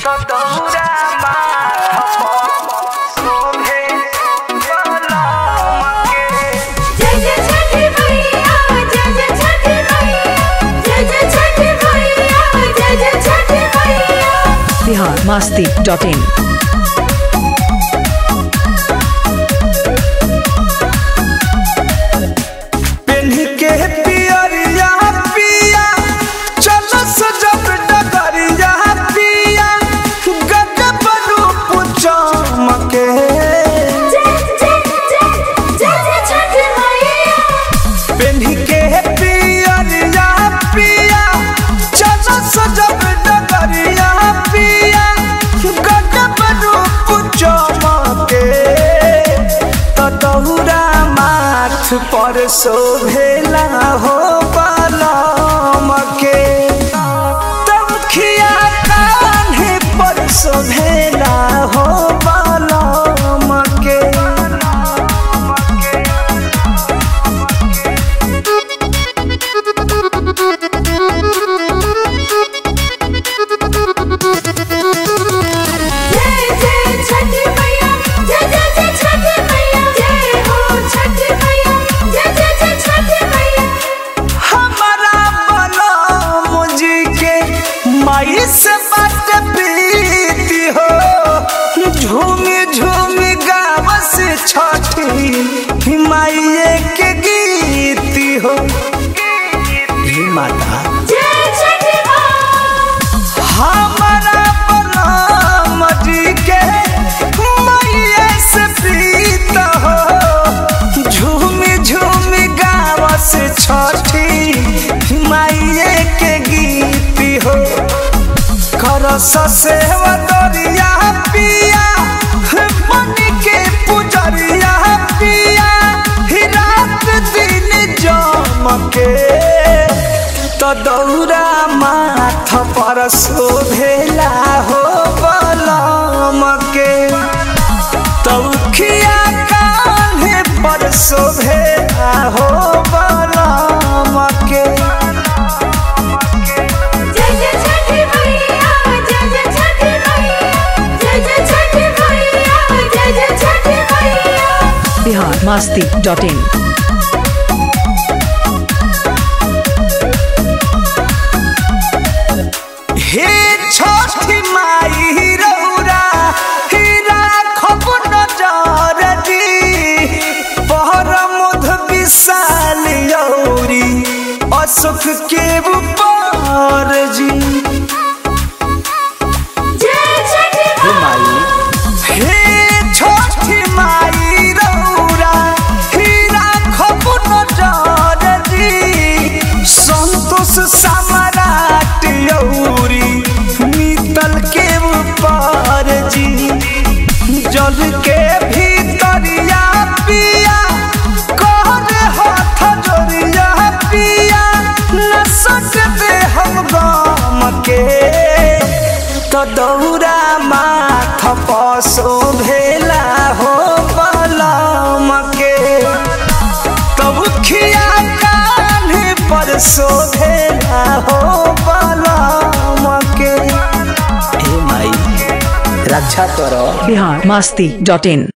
दौरा माथ शोभे कलमके जय जय छठी मैया जय जय छठी मैया जय जय छठी मैया जय जय छठी मैया बिहार मस्ती डॉट इन पेन्ह के पियरिया पिया चल सजब डगरिया पिया गजब रूप चमके जय जय जय जय जय छठी मैया पेन्ह के पियरिया पिया चल सजब डगरिया पिया गजब रूप चमके त दौरा माथ पर शोभेला हो बलम के तमखिया कान्हे पर शोभेला हो बलम के जय जय छठी मैया जय जय जय छठी मैया जय हो छठी मैया जय जय जय छठी मैया हमारा बलम जी के माई से बात प्रीति हो झूमी झूमी गाव से छठी माइये के गीती हो हे माता जय छठी माँ हमारा बलम जी के माइये से प्रीत हो झूमी झूमी गाव से छठी माइये के गीती हो करस सेवा दरिया पिया बन के पुजरिया पिया ही रात दिन जमके तो दौरा माथ पर शोभेला हो बलम के तौखिया कान्हे पर शोभेला हो बलम के जय जय छठी मैया जय जय छठी मैया जय जय छठी मैया जय जय छठी मैया बिहार मस्ती डॉट इन हे छठी माई रौरा हीरा खब नजर दी पहर मध विशाल यौरी अशोक के ऊपर जी जय छठी माँ हे छठी माई रौरा हीरा खब नजर दी संतोष सम्राट यौरी नीतल के ऊपर जी जल के भीतरिया पिया कर हाथ जोड़िया पिया न सकते हम गम के तो दौरा माथ पसो भेला हो बलम के तब खिया कान्हे पर शोभेला हो बलम के हे माई रक्षा करो बिहार मस्ती डॉट इन